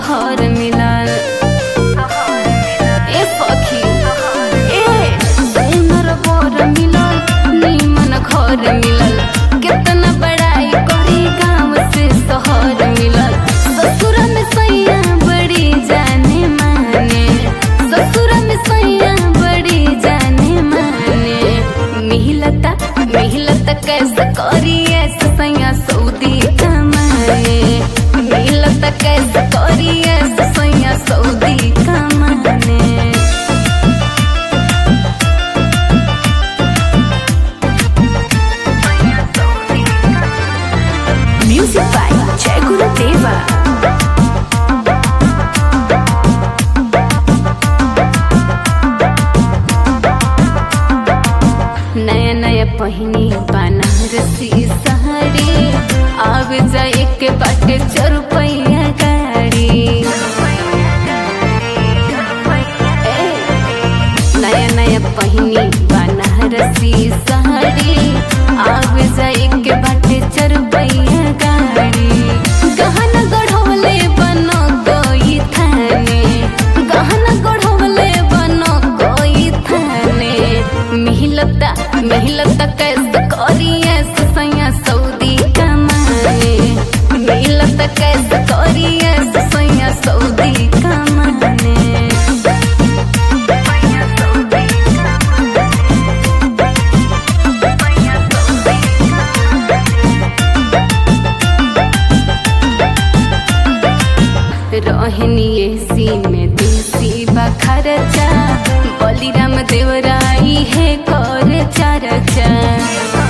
सहर मिलल ए सखी ए सुनर बर मिलल नीमन घर मिलल कितना बड़ाई करी गाँव से शहर मिलल ससुर में सैया बड़ी जाने माने ससुर में सैया बड़ी जाने माने मिलता मिलता कैसे करी ऐसे सैया सऊदी कमाने मिलता कैसे करी ऐसे सैया सऊदी कमाने Music by Jai Guru Deva. नया नया पहिनी बनारसी सहरी आव जाए के बाटे चरुपैया गाड़ी ए, नया नया पहिनी बनारसी सहरी आव जाए के बाटे चरुपैया गाड़ी गहना गढ़वले बनो कोई थाने गहना गढ़वले बनो कोई थाने मिलता मिलता कैसे करी ऐसे सैया सऊदी कमाने मिलता कैसे करी ऐसे सैया सऊदी कमाने रहनी एसी में देसी बखरचा बलिराम देवराई है कर चरचा